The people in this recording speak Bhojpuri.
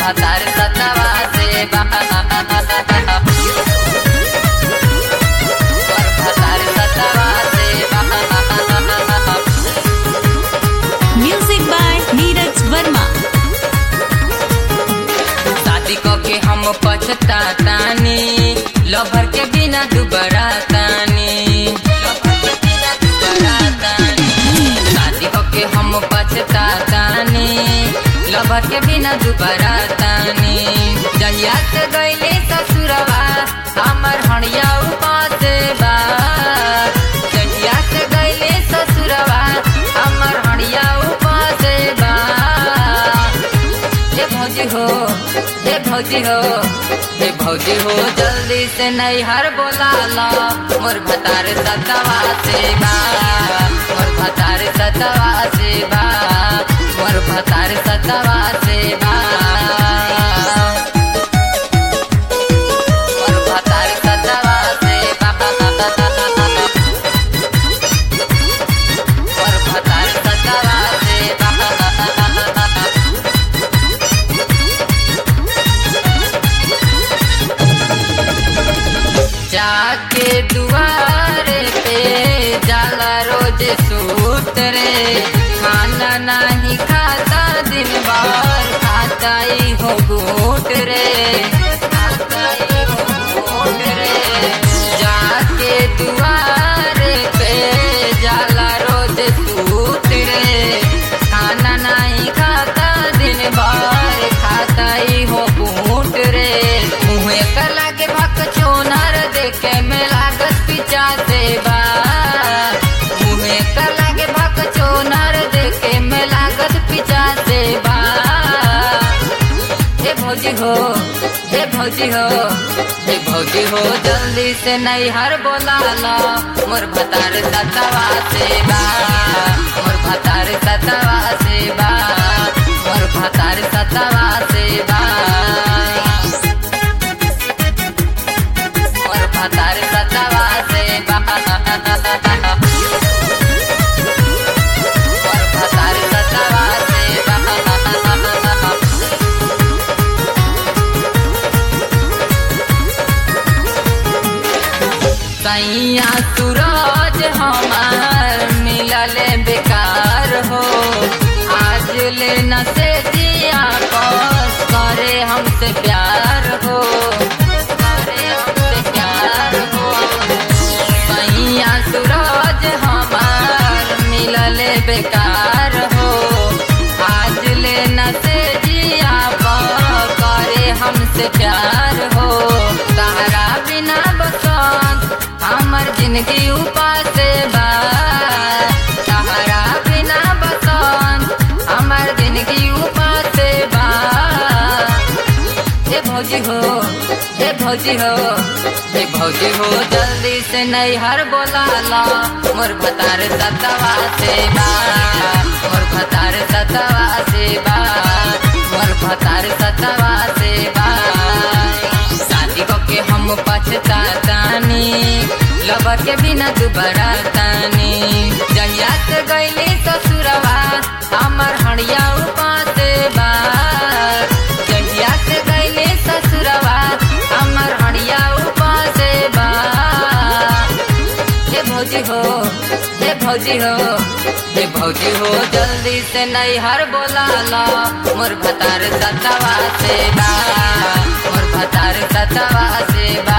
भतार सतवा से बा मोर भतार सतवा से बा म्यूजिक बाय नीरज वर्मा शादी क के हम पछतातानी लभर के बिना दुबरा तानी शादी क के हम पछतातानी लभर के बिना दुबरा तानी जहिया से गईली ससुरवा हमर हणिया उपास बा जहिया से गईली ससुरवा हमर हणिया उपास बा हे भौजी हो हे भौजी हो हे भौजी हो जल्दी से नैहर बोला ला मोर भतार सतवा से बा मोर भतार सतवा से बा मोर भतार सतवा से बा मोर भतार सतवा से बा मोर भतार सतवा से बा जाके दुआरे पे जाला रोज सूत रे खाना नहीं खाता दिन भर खाता ही हो घूट रे खाता ही हो घूट रे जाके दुआरे पे जाला रोज सूत रे खाना नहीं खाता दिन भर खाता ही हो घूट रे मुँह कर लागे भक चोनर देखे में लागत पिचा देवा मुँह कर लागे भक चोनर देखे में लागत पिचा देवा हे भौजी हो हे भौजी हो हे भौजी हो जल्दी से नैहर बोला ला मोर भतार सतवा से बा मोर भतार सतवा से बा मोर भतार सतवा से बा मोर भतार सतवा से बा मोर भतार सतवा से बा सैया सूरज हमार मिलल बेकार हो आज ले न से दिया कस करे हमसे प्यार हो करे हमसे प्यार हो सैया सूरज हमार मिलल बेकार हो आज ले न से दिया कस करे हमसे प्यार हो तारा बिना बसंत हमर जिंदगी उपास बा तारा बिना बसंत हमर जिंदगी उपास बा हे भौजी हो हे भौजी हो हे भौजी हो जल्दी से नैहर बोला ला मोर भतार सतवा से बा मोर भतार सतवा से बा मोर भतार सतवा से बा शादी को के हम पछतातानी लबर के बिना दुबरा तानी जहिया से गईली ससुरवा हमर हणिया उपास बा जहिया से गईली ससुरवा हमर हणिया उपास बा हे भौजी हो हे भौजी हो हे भौजी हो जल्दी से नैहर बोला ला मोर भतार सतवा से बा मोर भतार सतवा से बा